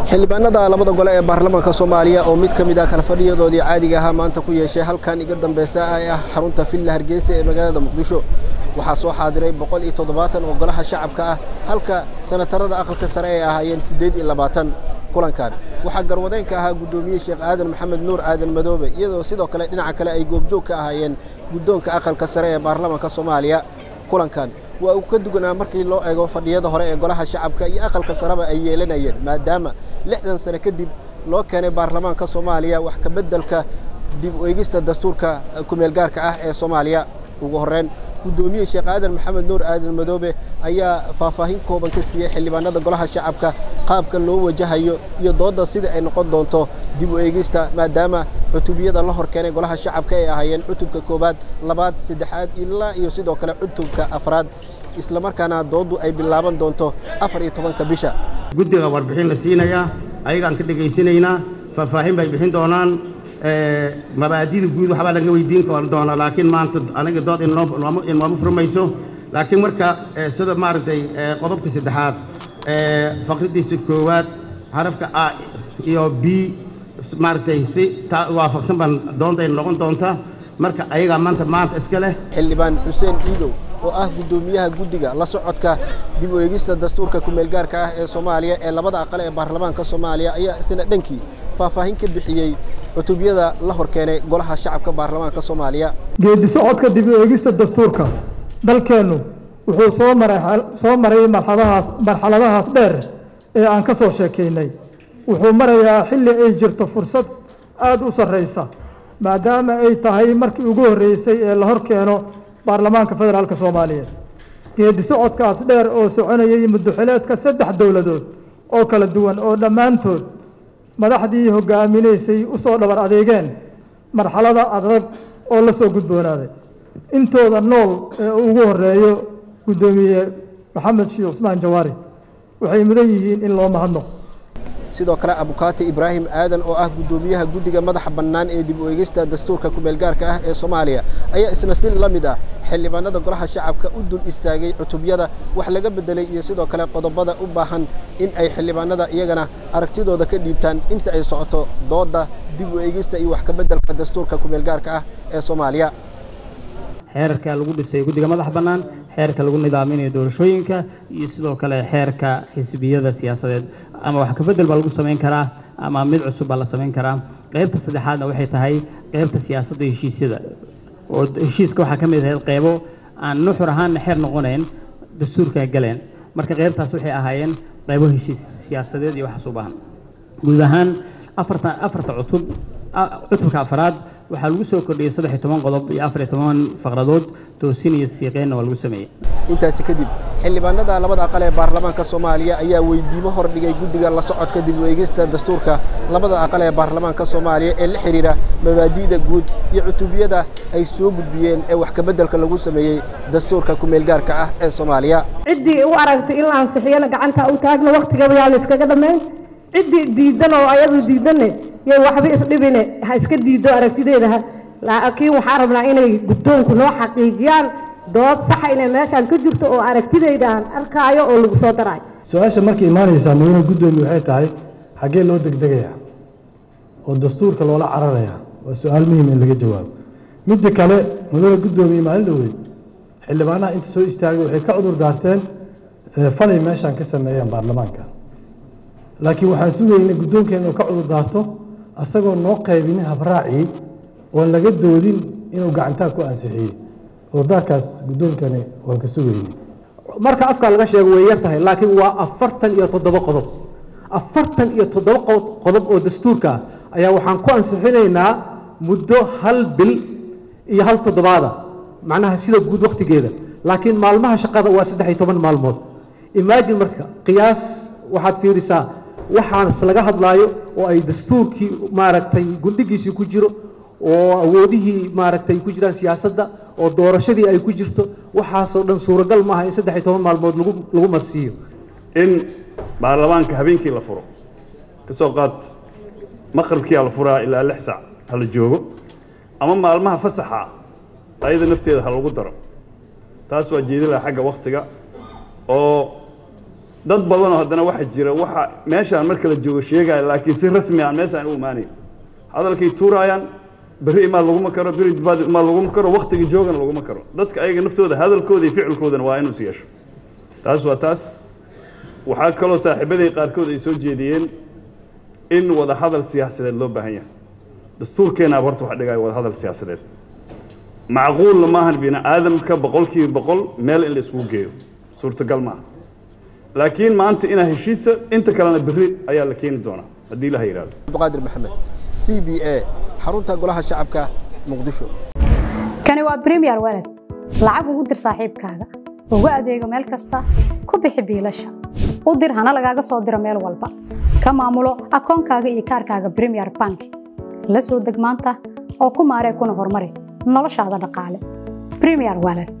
xildhibaanada labada gole ee baarlamaanka soomaaliya oo mid ka mid ah kala fadhiyadoodii caadiga ahaa maanta ku yeeshay halkan iga dambeysa ee ah xarunta villa hargeysa ee magaalada muqdisho waxaa soo xaadiray boqol iyo toddobaatan oo golaha shacabka ah halka sanatarada aqalka sare ay ahaayeen siddeed iyo labaatan kulankan waxaa garwadeenka ahaa guddoomiye sheekh aadan maxamed nuur aadan madoobe iyadoo sidoo kale dhinaca kale ay goobjoog ka ahaayeen guddoonka aqalka sare ee baarlamaanka soomaaliya kulankan waa uu ka duganaa markii loo eego fadhiyada hore ee golaha shacabka iyo aqalka sareba ay yeelanayeen maadaama lixdan sane kadib loo keenay baarlamaanka soomaaliya wax ka beddelka dib u eegista dastuurka kumeelgaarka ah ee soomaaliya ugu horreyn guddoomiye sheekh aadan maxamed nuur aadan madoobe ayaa faahfaahin kooban ka siiyey xildhibaanada golaha shacabka qaabka loo wajahayo iyo doodda sida ay noqon doonto dib u eegista maadaama cutubiyada la hor keenay golaha shacabka ay ahaayeen cutubka koowaad labaad saddexaad ilaa iyo sidoo kale cutubka afraad islamarkaana dooddu ay bilaaban doonto afar iyo tobanka bisha guddiga warbixin la siinayaa ayagaan ka dhegaysanaynaa faahfaahin bay bixin doonaan mabaadida guud waxbaa laga weydiin doonaa laakiin maanta aniga dood innooma furmayso laakiin marka sida maaragtay qodobka saddexaad faqridiisa koowaad xarafka a iyo b maaragtay si waafaqsan baan doontayna noqon doonta marka ayagaa maanta maanta iska leh xildhibaan xuseen iidow oo ah guddoomiyaha guddiga la socodka dib u eegista dastuurka kumeelgaarka ah ee soomaaliya ee labada aqal ee baarlamaanka soomaaliya ayaa isna dhankii faahfaahin ka bixiyey cutubyada la hor keenay golaha shacabka baarlamaanka soomaaliya geedi socodka dib u eegista dastuurka dalkeennu wuxuu soo maray soo maray marxaladahaas marxaladahaas dheer ee aan ka soo sheekaynay wuxuu marayaa xilli ay jirto fursad aada u sarraysa maadaama ay tahay markii ugu horreysay ee la hor keeno baarlamaanka federaalka soomaaliyeed geedi socodkaas dheer oo soconayay muddoxileedka saddex dowladood oo kala duwan oo dhammaantood madaxdii hoggaaminaysay u soo dhabar adeegeen marxalada adag oo la soo gudboonaaday intooda nool ee ugu horreeyo guddoomiye maxamed sheekh cusmaan jawaari waxay mudan yihiin in loo mahadnaqo sidoo kale abukaati ibraahim aadan oo ah guddoomiyaha guddiga madaxa bannaan ee dib u eegista dastuurka kumeelgaarka ah ee soomaaliya ayaa isna si la mid ah xildhibaanada golaha shacabka u dul istaagay cutubyada wax laga beddelay iyo sidoo kale qodobada u baahan in ay xildhibaanada iyagana aragtidooda ka dhiibtaan inta ay socoto doodda dib u eegista iyo wax ka beddelka dastuurka kumeelgaarka ah ee soomaaliya xeerka lagu dhisay guddiga madaxa bannaan xeerka lagu nidaaminayo doorashooyinka iyo sidoo kale xeerka xisbiyada siyaasadeed ama wax kabedel baa lagu samayn karaa ama mid cusub baa la samayn karaa qaybta saddexaadna waxay tahay qaybta siyaasadda heshiisyada oo heshiiska waxaa ka mid ahayd qaybo aan nuxur ahaanna xeer noqonayn dastuurka galeen marka qaybtaas waxay ahaayeen qaybo heshiis siyaasadeed iyo waxaas u baahan guud ahaan afarta afarta cutub cutubka afraad waxaa lagu soo kordhiyey saddex iyo toban qodob iyo afar iyo toban faqradood toosin iyo siiqeynna waa lagu sameeyey intaasi kadib xildhibaanada labada aqal ee baarlamaanka soomaaliya ayaa weydiimo hor dhigay guddiga la socodka dib u eegista dastuurka labada aqal ee baarlamaanka soomaaliya ee la xidhiidha mabaadi'da guud iyo cutubiyada ay soo gudbiyeen ee wax kabeddelka lagu sameeyey dastuurka kumeelgaarka ah ee soomaaliya ciddii u aragtay in la ansixiyana gacanta u taagna waktigaba yaa la iskaga dhammayn ciddii diidan oo ayadu diidanne yo waxba isdhibine ha iska diido aragtideeda laakiin waxaan rabnaa inay guddoonku noo xaqiijiyaan dood saxa inay meeshaan ka jirto oo aragtidayda aan arkaayo oo lagu soo daraayo su-aasha markay imaanaysaa mudane guddoomiye waxay tahay xaggee loo degdegayaa oo dastuurka loola cararayaa waa su-aal muhiim in laga jawaabo midda kale mudane guddoomiye maalin dhaweyd xildhibaanaha inta soo istaagay waxay ka cudur daarteen falay meeshaan ka sameeyeen baarlamaanka laakiin waxaan sugayna guddoonkeena inuu ka cudur daarto asagoo noo qaybinin habraacii oon laga doodin inuu gacantaa ku ansixiyey cudurdaarkaas guddoonkani waan ka sugayna marka afkaa laga sheego way yar tahay laakiin waa afartan iyo toddoba qodob afartan iyo toddoba qodob oo dastuurka ah ayaa waxaan ku ansixinaynaa muddo hal bil iyo hal toddobaada macnaha sida guud waktigeeda laakiin maalmaha shaqada waa saddex iyo toban maalmood imaajin marka qiyaas waxaad fiirisaa waxaas laga hadlaayo oo ay dastuurkii maaragtay gundhigiisii ku jiro oo awoodihii maaragtay ku jiraan siyaasadda oo doorashadii ay ku jirto waxaasoo dhan suuragal maaha in saddex iyo toban maalmood lagu lagu marsiiyo in baarlamaanka habeenkii la furo ka soo qaad maqribkiia la furaa ilaa lix sac ha la joogo ama maalmaha fasaxa ayada nafteeda ha lagu daro taas waa jeedi laha xagga waktiga oo dad badanoo haddana waxa jira waxa meeshaan marka la joogo sheegaya laakiin si rasmi aan meeshaan u imaanayn hadalkay tuuraayaan berri imaa laguma karo beri dibaad imaa laguma karo waktigii joogana laguma karo dadka ayaga naftooda hadalkooda iyo ficilkoodana waa inuu is yeesho taas waa taas waxaa kaloo saaxiibaday qaarkood ay soo jeediyeen in wada hadal siyaasadeed loo baahan yahay dastuurkeenaa horta waxa dhigaya wada hadal siyaasadeed macquulna maahan bini aadamka boqolkiiba boqol meel in la isugu geeyo suurtagal maaha laakiin maanta inaa heshiisa inta kalena berri ayaa la keeni doonaa haddii ilaha yidhahdo cabdiqaadir maxamed c b a xarunta golaha shacabka muqdisho kani waa premier walad lacag ugu dir saaxiibkaaga ugu adeego meel kasta ku bixi biilasha u dir hana lagaaga soo diro meel walba ka maamulo akoonkaaga iyo kaarkaaga premier bank la soo deg maanta oo ku maaree kuna horumari noloshaada dhaqaale premier walad